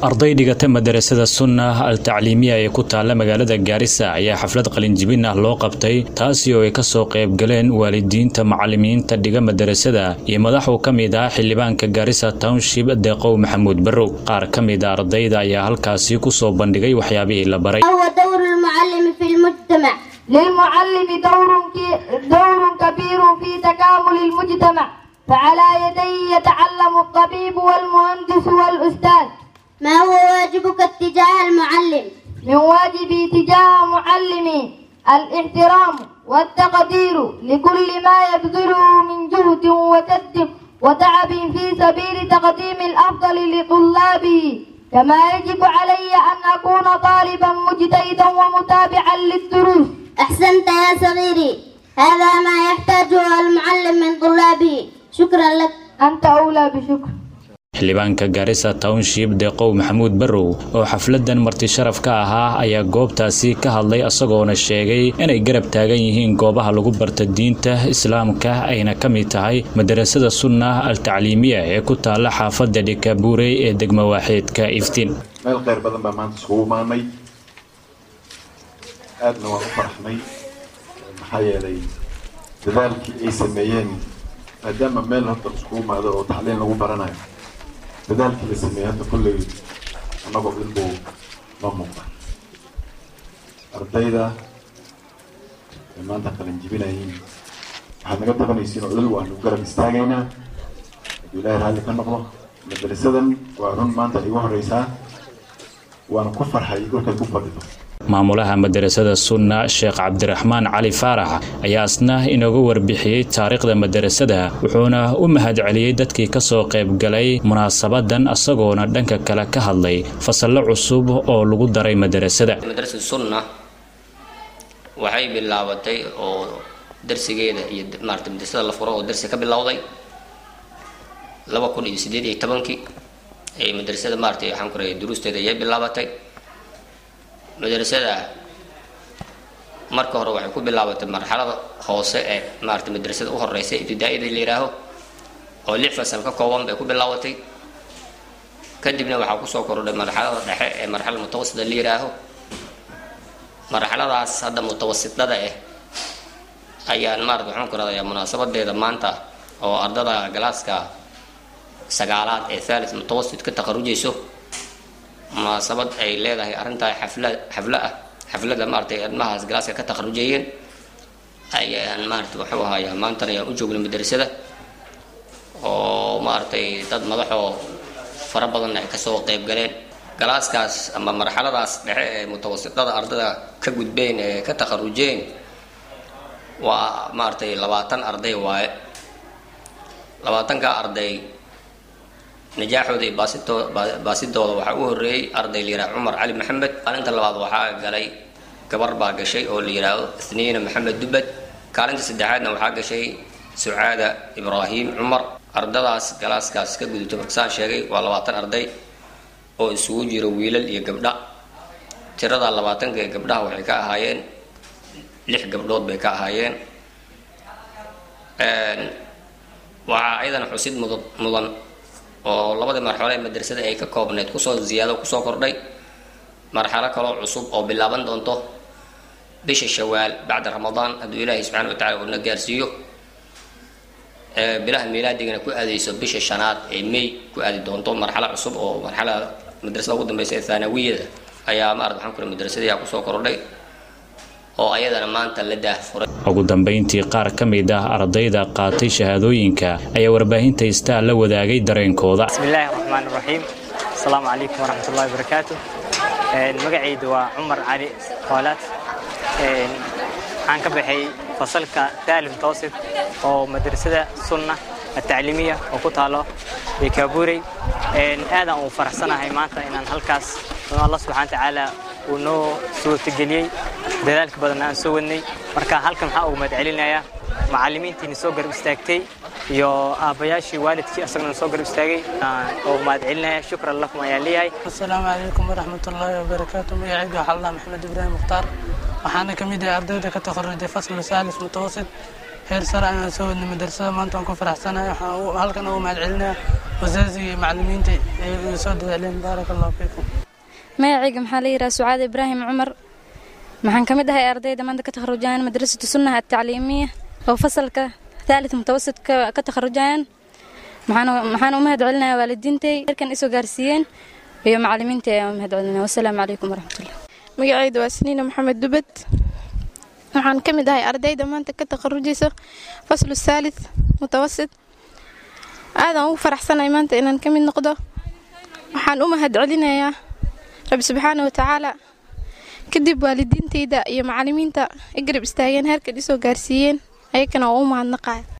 arday dhigata madarasada sunna al tacliimiya ee ku taalla magaalada gaarisa ayaa xaflad qalinjibin ah loo qabtay taasi oo ay kasoo qayb galeen waalidiinta macalimiinta dhiga madarasada iyo madaxuu ka mid ah xildhibaanka gaarisa township deeqow maxamuud barrow qaar ka mid a ardayda ayaa halkaasi kusoo bandhigay waxyaabihii la baray هو دور المعلم في المجتمع للمعلم دور دور كبير في تكامل المجتمع فعلى يديه يتعلم الطبيب والمهندس والأستاذ ما هو واجبك اتجاه المعلم من واجبي تجاه معلمي الاحترام والتقدير لكل ما يبذله من جهد وجد وتعب في سبيل تقديم الأفضل لطلابه كما يجب علي أن أكون طالبا مجتهدا ومتابعا للدروس أحسنت يا صغيري هذا ما يحتاجه المعلم من طلابه شكرا لك أنت أولى بشكر xildhibaanka gaarisa township deeqow maxamuud barrow oo xafladan marti sharaf ka ahaa ayaa goobtaasi ka hadlay isagoona sheegay inay garab taagan yihiin goobaha lagu barta diinta islaamka ayna ka mid tahay madarasada sunna al tacliimiya ee ku taalla xaafadda dhikabuurey ee degmo waaxeedka iftiin meel kheyr badan baa maanta iskugu imaanay aadna waan u faraxnay maxaa yeelay dadaalkii ay sameeyeen maadaama meel hadda iskugu imaado oo tacliin lagu baranayo dadaalkii la sameeyey hadda kolley annagoo dhan buu noo muuqda ardayda ay maanta qalin jibinayiin waxaad naga tabanaysiin oo dhul waanu garab istaagaynaa hadduu ilaahay raalli ka noqdo madarasadan waa run maanta igu horeysaa waana ku farxay dhulkay ku fadhido maamulaha madarasada sunna sheekh cabdiraxmaan cali faarax ayaa asna inooga warbixiyey taariikhda madarasada wuxuuna u mahadceliyey dadkii kasoo qayb galay munaasabadan isagoona dhanka kale ka hadlay fasallo cusub oo lagu daray madarasada madrasada sunna waxay bilaabatay oo darsigeeda iyo maarata madrasada la furo oo darsi ka bilowday laba kun iyo sideed iyo tobankii ee madrasada maarata waxaan ku rahay duruusteeda ayay bilaabatay madrasada marka hore waxay ku bilaabatay marxalada hoose ee maarata madrasada u horeysa ibtidaa-ida la yihaaho oo lix fasal ka kooban bay ku bilaabatay kadibna waxaa kusoo kordhay marxalada dhexe ee marxalada mutawasita la yihaaho marxaladaas hadda mutawasitada ah ayaan maarata waxaan ku radayaa munaasabadeeda maanta oo ardada galaaska sagaalaad ee thalith mutawasit ka taqarujayso munaasabad ay leedahay arrintaa xafla xaflo ah xaflada maaratay ilmahaas galaaska ka taqarujayeen ayaan maarata waxuu ahayaa maantana ayaan u joognay madrasada oo maaragtay dad madaxoo fara badan ay kasoo qayb galeen galaaskaas ama marxaladaas dhexe ee mutawasitada ardada ka gudbeen ee ka taqarujeen waa maaragtay labaatan arday waaye labaatanka arday najaaxooda iyo baasito baasidooda waxaa u horreeyey arday la yidhaha cumar cali maxamed kaalinta labaad waxaa galay gabar baa gashay oo la yidhaahdo ithniina maxamed dubad kaalinta saddexaadna waxaa gashay sucaada ibraahim cumar ardadaas galaaskaas ka gudubtay markasaan sheegay waa labaatan arday oo isugu jiro wiilal iyo gabdha tirada labaatanka ee gabdhaha waxay ka ahaayeen lix gabdhood bay ka ahaayeen waxaa ayadana xusid mud mudan oo labadii marxalo ee madrasada ay ka koobneyd kusoo ziyaado kusoo kordhay marxalo kaloo cusub oo bilaaban doonto bisha shawaal bacda ramadaan hadduu ilaahay subxana wa tacala uuna gaarsiiyo bilaha milaadigana ku aadayso bisha shanaad ee may ku aadi doonto marxalo cusub oo marxalada madrasada ugu dambeysa ee thaanawiyada ayaa maarad waxaan kura madrasadayaa kusoo kordhay oo ayadana maanta la daahfuray ugu dambayntii qaar ka mid ah ardayda qaatay shahaadooyinka ayaa warbaahinta istaa la wadaagay dareenkooda bismillaahi raxmaan raxiim asalaamu calaykum waraxmatullahi wabarakaatu magacaydu waa cumar cali khoolaad waxaan ka baxay fasalka taalim toosid oo madrasada sunna atacliimiya oo ku taalo bekabuurey aadaan uu faraxsanahay maanta inaan halkaas alla subxana tacaala uu noo suurtageliyey dadaalka badan aan soo wadnay marka halkan waxaa ugu mahadcelinayaa macallimiintiina soo garab istaagtay iyo aabbayaashii waalidkii asagana soo garab istaagay oo mahadcelinaya shukran lakum ayaan leeyahay asalaamu calaykum waraxmatullaahi wabarakaatu magacaydu waxaa allah maxamed ibraahim mukhtaar waxaana ka mid yahay ardayda ka takharujay fasl saalis mutawasit heer sare ayaan soo wadnay madrasada maanta waan ku faraxsanahay waxaan u- halkan ugu mahad celinaya wasaasiga iyo macallimiinta ee soo dadaaleen baaraka allahu fiikum magacayga maxaa la yidhaha sucaad ibraahim cumar maxaan ka mid ahay ardayda maanta ka takharujayaan madrasatu sunnaha atacliimiya oo fasalka thalith mutawasit ka ka takharujayaan maxaan maxaan u mahad celinayaa waalidiintay heerkan isoo gaarsiiyeen iyo macallimiinta ayaan u mahad celinaya wasalaamu calaykum waraxmatullah magacayda waa siniina maxamed dubad waxaan ka mid ahay ardayda maanta ka takharujaysa faslu saalith mutawasit aadaan ugu faraxsanahay maanta inaan ka mid noqdo waxaan u mahad celinayaa rabbi subxaana wa tacaala kadib waalidiintayda iyo macallimiinta i garab istaageen heerkan isoo gaarsiiyeen ayakana waa u mahadnaqaya